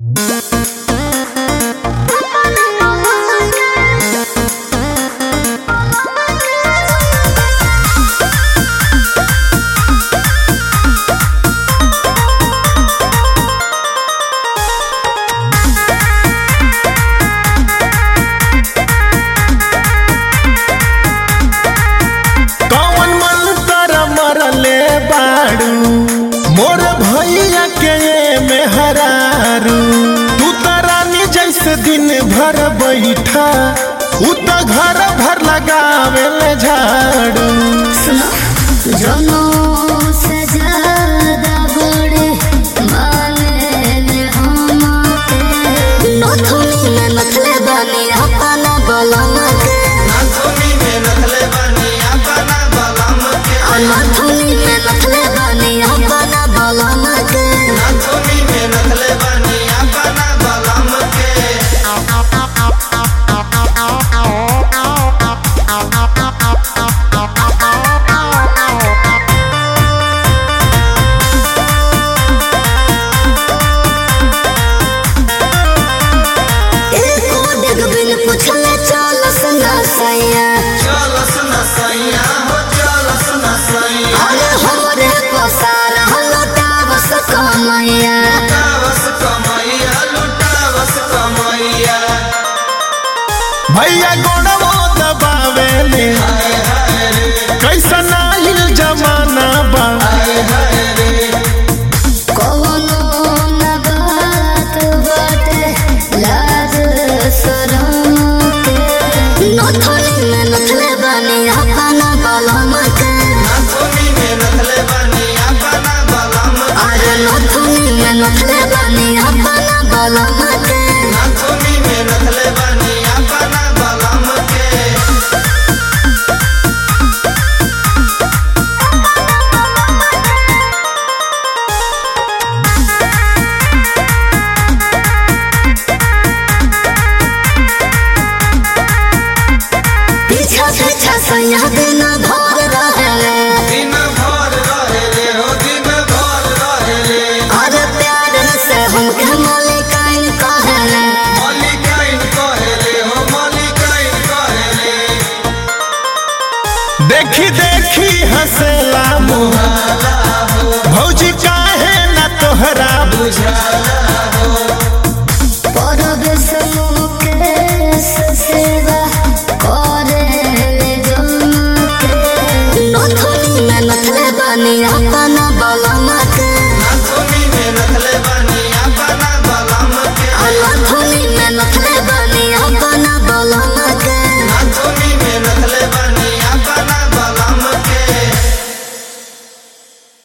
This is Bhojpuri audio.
दिन भर बैठा उ त घर भर लगावे ले झाड़ू जनो से ज्यादा बड़े माने हमके नथुनी में नथले बनी अपना बलम के आ नथुनी में नथले बनी अपना बलम के एको डेग बिन पुछले चलस ना सैया अरे हमरे पसार हलटा बस कमैया भैया गोड़वो दबावे ले कैसन आइल जमाना बा कोनो न बात बाटे लाज शरम के नथुनी में नथले बनी अपना बलम के अरे नथुनी में नथले बनी अपना बलम के पीछा पीछा सैया दिन भर रहे अरे प्यार से हमके मलिकाइन कहले देखी देखी हंसेला मुँह भौजी काहे न तोहरा बुझा